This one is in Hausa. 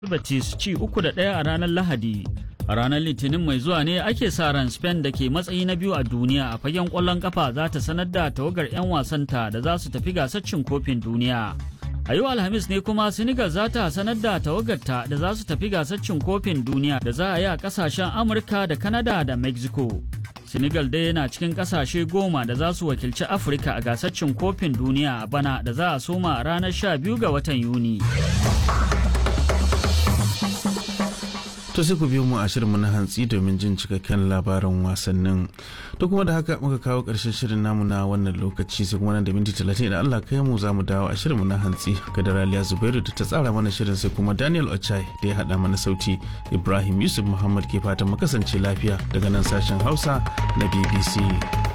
Betis ci uku da ɗaya a ranar Lahadi. A ranar Litinin mai zuwa ne ake sa ran Spain da ke matsayi na biyu a duniya a fagen ƙwallon ƙafa za ta sanar da tawagar 'yan wasanta da za su tafi gasar cin kofin duniya. A yau Alhamis ne kuma Senegal za ta sanar da tawagarta da za su tafi gasar cin kofin duniya da za a yi a ƙasashen Amurka da Canada da Mexico. Senegal dai yana cikin ƙasashe goma da za su wakilci Afirka a gasar cin kofin duniya a bana da za a soma a ranar 12 ga watan Yuni. To sai ku biyo mu a shirinmu na hantsi domin jin cikakken labarin wasannin. To kuma da haka muka kawo ƙarshen shirin namu na wannan lokaci sai kuma nan da minti talatin idan Allah kai mu za mu dawo a shirinmu na hantsi ga da Raliya Zubairu da ta tsara mana shirin sai kuma Daniel Ochai da ya haɗa mana sauti Ibrahim Yusuf Muhammad ke fatan mu kasance lafiya daga nan sashen Hausa na BBC.